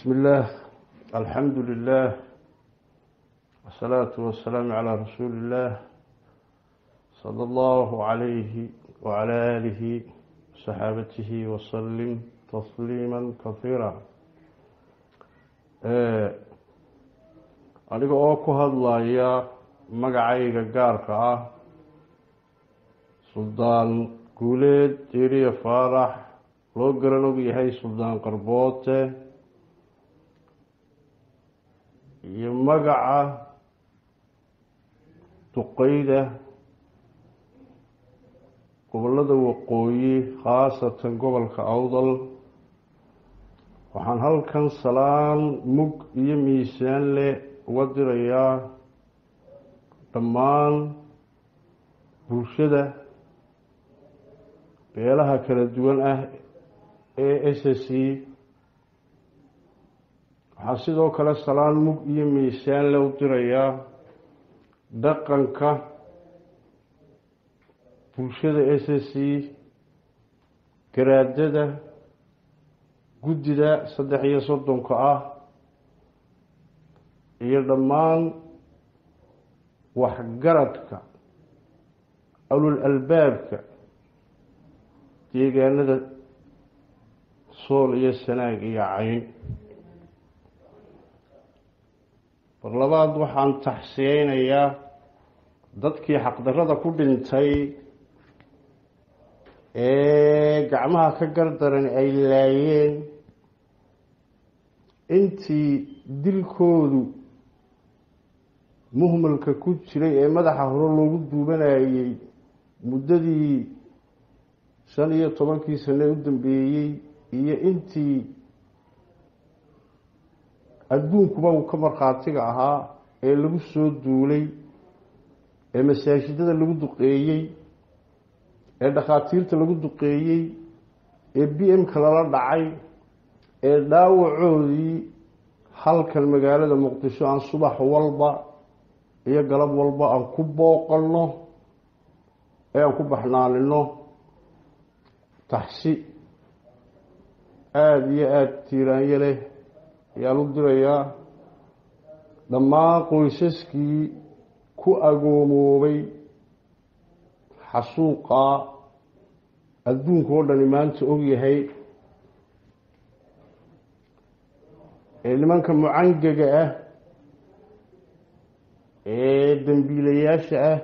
بسم الله الحمد لله والصلاة والسلام على رسول الله صلى الله عليه وعلى آله وصحابته وسلم تسليما كثيرا aniga oo ku hadlaya magacayga gaarka ah suldaan guuleed jeriya faarax loo garan og yahay suldaan qarboote iyo magaca duqeyda gobolada waqooyi khaasatan gobolka awdal waxaan halkan salaan mug iyo miisaan leh uga dirayaa dhammaan bulshada beelaha kala duwan ah ee s s c waxaa sidoo kale salaan mug iyo miisaan le u dirayaa dhaqanka bulshada s s c garaadada guddida saddex iyo soddonka ah iyo dhammaan waxgaradka alul albaabka deegaanada sool iyo sanaag iyo cayn mar labaad waxaan taxsiyeynayaa dadkii xaqdarrada ku dhintay ee gacmaha ka gardaran ay laayeen intii dilkoodu muhmalka ku jiray ee madaxa hore loogu duubanayey muddadii shan iyo tobankii sane u dambeeyey iyo intii adduunkuba uu ka markhaatiga ahaa ee lagu soo duulay ee masaajidada lagu duqeeyey ee dhakhaatiirta lagu duqeeyey ee b m-ka lala dhacay ee dhaawacoodii halkan magaalada muqdisho aan subax walba iyo galab walba aan ku booqanno ee aan ku baxnaanino taxsi aada iyo aada tiiraanyo leh ayaan u dirayaa dhammaan qoysaskii ku agoomoobay xasuuqaa adduunka oo dhani maanta ogyahay ee nimanka mucangaga ah ee dembiilayaasha ah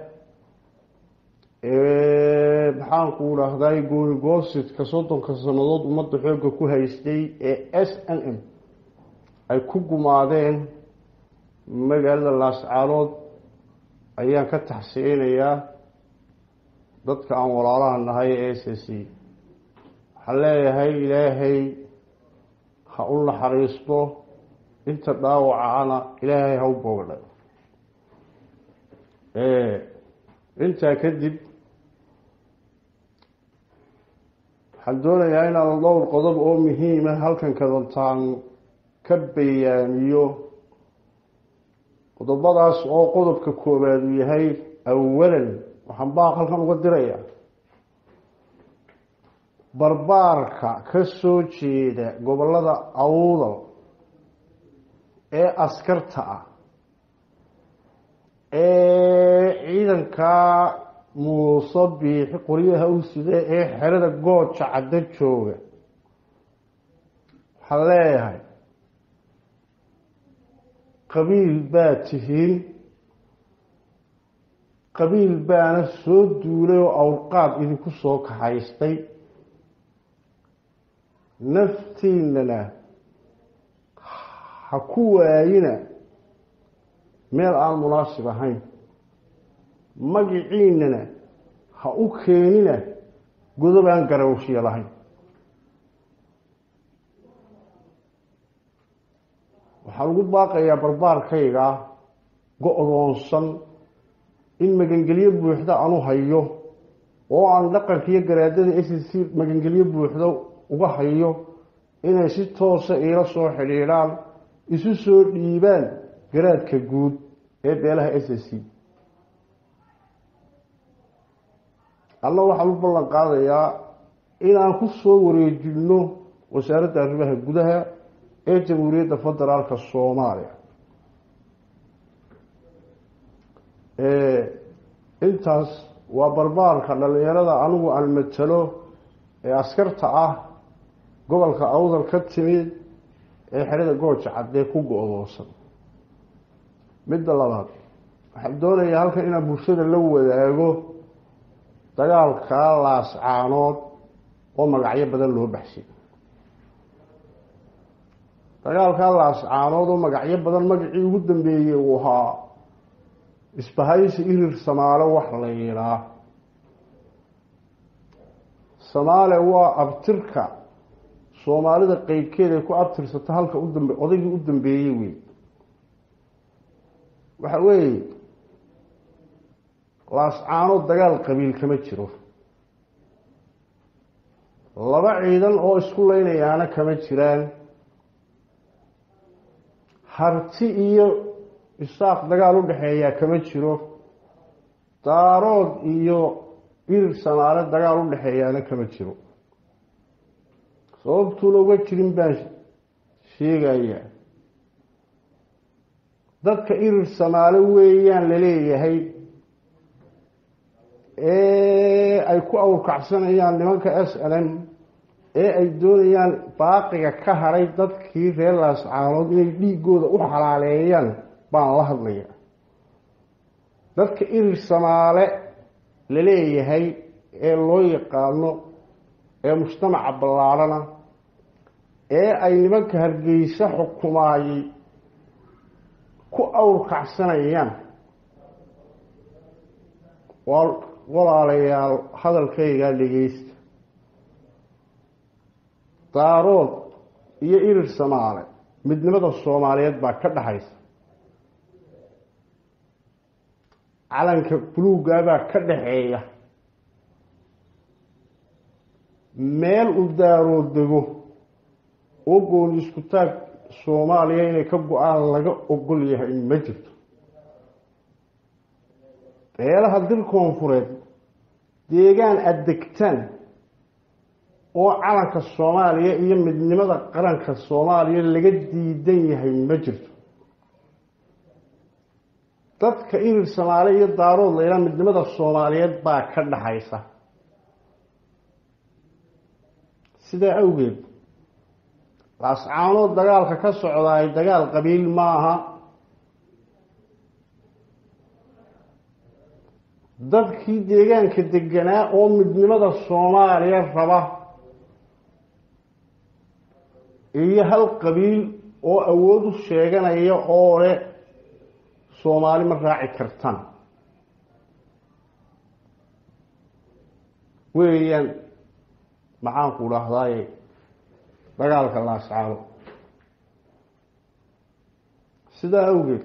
ee maxaanku dhahday goonigoositka soddonka sannadood ummadda xoogga ku haystay ee s n m ay ku gumaadeen magaalada laascaanood ayaan ka taxsiyeynayaa dadka aan walaalaha nahay ee s s c waxaan leeyahay ilaahay ha u naxariisto inta dhaawacana ilaahay ha u boogdhay intaa kadib waxaan doonayaa inaan dhowr qodob oo muhiima halkan kadantaan ka bayaamiyo qodobadaas oo qodobka koowaad uu yahay awalan waxaan baaq halkan uga dirayaa barbaarka ka soo jeeda gobolada awdal ee askarta ah ee ciidankaa muuse biixi qoryaha u sida ee xerada gooja caddo jooga waxaan leeyahay qabiil baa tihiin qabiil baana soo duulay oo awrqaad idinku soo kaxaystay naftiinana ha ku waayina meel aan munaasib ahayn magiciinana ha u keenina godob aan garawshiya lahayn waxaa lagu baaqayaa barbaarkayga go-doonsan in magangelyo buuxda aanu hayo oo aan dhaqanka iyo garaadada s c magangelyo buuxda uga hayo inay si toosa iila soo xidhiidhaan isu soo dhiibaan garaadka guud ee beelaha s c alla waxaan u ballan qaadayaa inaan ku soo wareejinno wasaaradda arrimaha gudaha ee jamhuuriyadda federaalka soomaaliya intaas waa barbaarka dhalinyarada anigu aan matalo ee askarta ah gobolka awdal ka timid ee xerada gooja caddee ku go-doosan midda labaad waxaan doonayaa halkan inaan bulshada la wadaago dagaalkaa laascaanood oo magacyo badan loo baxshay dagaalkaa laascaanood oo magacyo badan magacii ugu dambeeyey uu ahaa isbahaysi irir samaale wax la yidhaa samaale waa abtirka soomaalida qeybkeed ay ku abtirsata halka udambe odaygii u dambeeyey wey waxa weeye laascaanood dagaal qabiil kama jiro laba ciidan oo isku leynayaana kama jiraan harti iyo isaaq dagaal u dhexeeyaa kama jiro daarood iyo irir samaale dagaal u dhexeeyaana kama jiro sababtuuna uga jirin baan sheegayaa dadka irir samaale weeyaan laleeyahay ee ay ku awrkacsanayaan nimanka s n m ee ay doonayaan baaqiga ka haray dadkii reer laascaanood inay dhiigooda u xalaaleeyaan baan la hadlaya dadka irir samaale laleeyahay ee loo yaqaano ee mujtamaca ballaadhana ee ay nimanka hargeysa xukumaayey ku awrkacsanayaan waa walaalayaal hadalkaygaa dhegeysta daarood iyo irir samaale midnimada soomaaliyeed baa ka dhaxaysa calanka buluugaabaa ka dhaxeeya meel u daarood dego oo gooni isku taag soomaaliya inay ka go-aan laga ogol yahay ma jirto beelaha dil koonfureed deegaan aada degtaan oo calanka soomaaliya iyo midnimada qaranka soomaaliya laga diidan yahay ma jirto dadka irir samaale iyo daarood layla midnimada soomaaliyeed baa ka dhaxaysa sidaa awgeed laascaanood dagaalka ka socdaay dagaal qabiil maaha dadkii deegaanka deganaa oo midnimada soomaaliya raba iyo hal qabiil oo awood u sheeganaya oo leh soomaali ma raaci kartaan weeyaan maxaanku dhahdaye dagaalka laascaano sidaa awgeed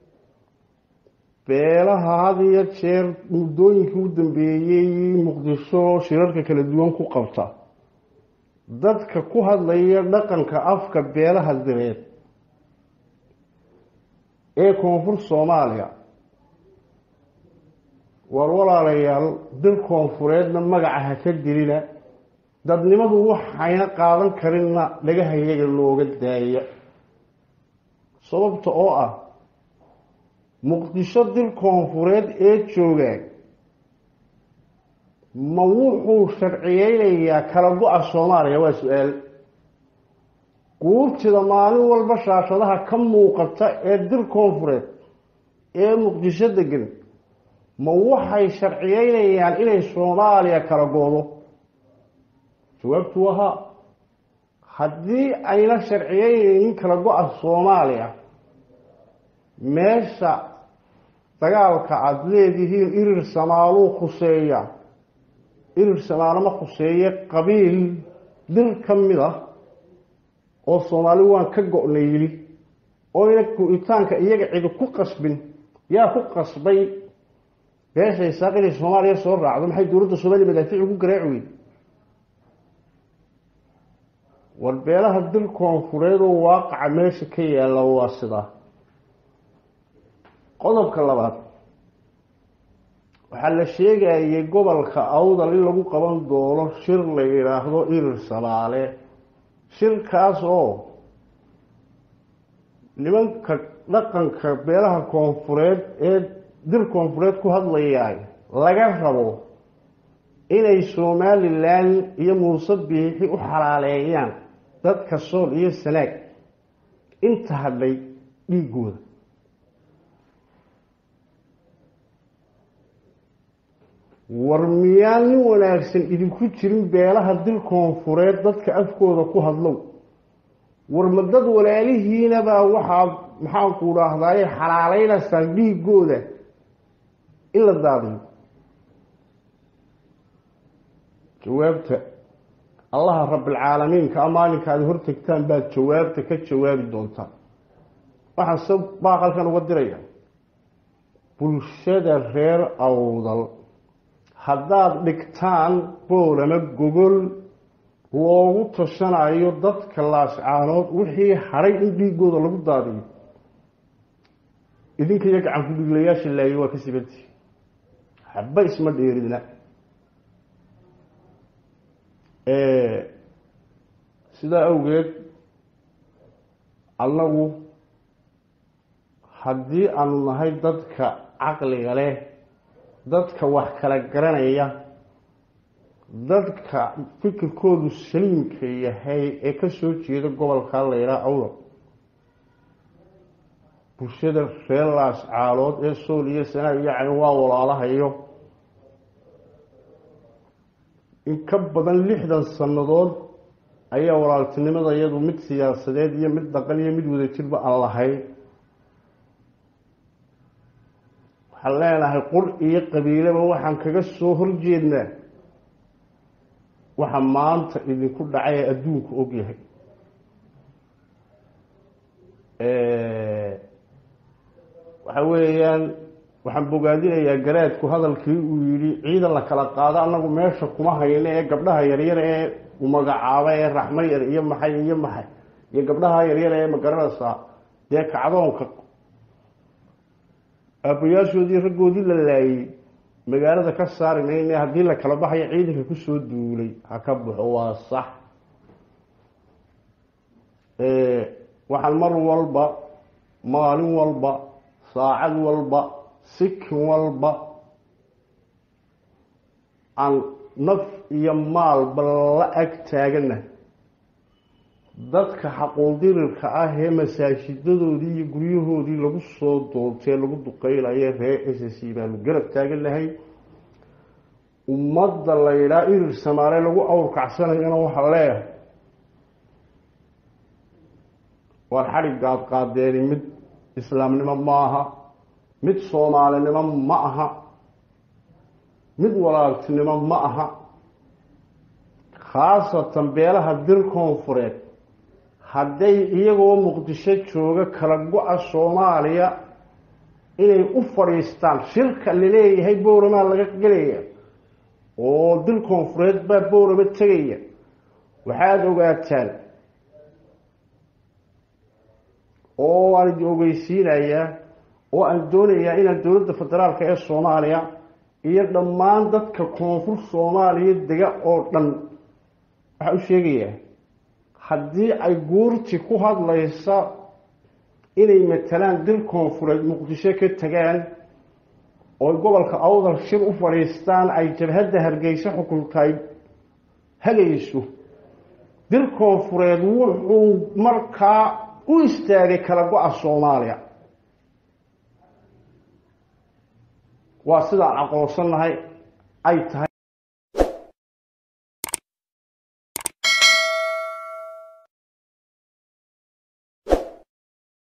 beelaha had iyo jeer muddooyinkii u dambeeyey muqdisho shirarka kala duwan ku qabta dadka ku hadlaya dhaqanka afka beelaha direed ee koonfur soomaaliya war walaalayaal dil koonfureedna magaca ha ka dilina dadnimadu waxayna qaadan karinna dhagahayaga looga daaya sababta oo ah muqdisho dil koonfureed ee joogaa ma wuxuu sharciyeynayaa kala go-a soomaaliya waa su-aal guurtida maalin walba shaashadaha ka muuqata ee dil koonfureed ee muqdisho degan ma waxay sharciyeynayaan inay soomaaliya kala goodo jawaabtu wahaa haddii ayna sharciyeynaynin kala go-a soomaaliya meesha dagaalka aada leedihiin irir samaaluu khuseeya irir samaalo ma khuseeye qabiil dil ka mid ah oo soomaali waan ka go-na yidhi oo ina go-itaanka iyaga cidi ku qasbin yaa ku qasbay beesha isaaq inay soomaaliya soo raacdo maxay dowladda soomaaliya madaafiic ugu garaaci weyd war beelaha dil koonfureed oo waaqaca meesha ka yaalla waa sidaa qodobka labaad waxaa la sheegayay gobolka awdal in lagu qaban doono shir la yidhaahdo irir samaale shirkaas oo nimanka dhaqanka beelaha koonfureed ee dir koonfureed ku hadlayaay laga rabo inay somalilan iyo muuse biixi u xalaaleeyaan dadka sool iyo sanaag inta hadhay dhiigooda war miyaan nin wanaagsan idinku jirin beelaha dil koonfureed dadka afkooda ku hadlow war ma dad walaalihiinabaa waxaad maxaanku dhaahdaye xalaaleynaysaa dhiigooda in la daadiyo jawaabta allaha rabbilcaalamiinka a maalinka aad hortegtaan baad jawaabta ka jawaabi doontaa waxaan se baaqalkan uga diraya bulshada reer awdal haddaad dhigtaan boolama gogol loogu tashanayo dadka laascaanood wixii hadhay in dhiigooda lagu daadiyo idinka iyo gacan ku-dhiglayaasha laayo waa ka sibantii haba isma dheeridna sidaa awgeed annagu haddii aanu nahay dadka caqliga leh dadka wax kala garanaya dadka fikirkoodu saliimka yahay ee ka soo jeeda gobolka layidhaha awda bulshada reer laascaalood ee sool iyo sanaag yacni waa walaalahayo in ka badan lixdan sannadood ayaa walaaltinimada iyadu mid siyaasadeed iyo mid dhaqan iyo mid wadajirba aan lahayn waxaan leenahay qur iyo qabiileba waxaan kaga soo horjeednaa waxa maanta idinku dhacay ee adduunku og yahay waxa weeyaan waxaan bogaadinayaa garaadku hadalkii uu yidhi ciidan la kala qaado annagu meesha kuma hayno ee gabdhaha yaryar ee u magacaaba ee raxmo yar iyo maxay iyo maxay iyo gabdhaha yaryar ee magaranaysaa dee kacdoonka aabayaashoodii raggoodii la laayey magaalada ka saari mayne haddii la kala baxayo ciidanka kusoo duulay ha ka baxo waa sax waxaan mar walba maalin walba saacad walba sikin walba aan naf iyo maalba la ag taagana dadka xaquuldirirka ah ee masaajidadoodii iyo guryahoodii lagu soo doortee lagu duqeynayo reer s c baanu garab taagan lahay ummadda la yidhaha irir samaale lagu awrkacsanayana waxaa leeyahay waar xadhigaad qaadeeni mid islaamnimo ma aha mid soomaalinimo ma aha mid walaaltinimo ma aha khaasatan beelaha dir koonfureed hadday iyagoo muqdisho jooga kala go-a soomaaliya inay u fadhiistaan shirka laleeyahay bowramaa laga gelaya oo dil koonfureed baa bowrama tegaya waxaad ogaataan oo aan idin ogeysiinayaa oo aan doonayaa inaan dowladda federaalka ee soomaaliya iyo dhammaan dadka koonfur soomaaliya dega oo dhan waxaa u sheegayaa haddii ay guurti ku hadlaysa inay matalaan dil koonfureed muqdisho ka tagaan oo gobolka awdal shir u fadhiistaan ay jabhadda hargeysa xukuntay hagayso dil koonfureed wuxuu markaa u istaagay kala go-a soomaaliya waa sidaan aqoonsannahay ay tahay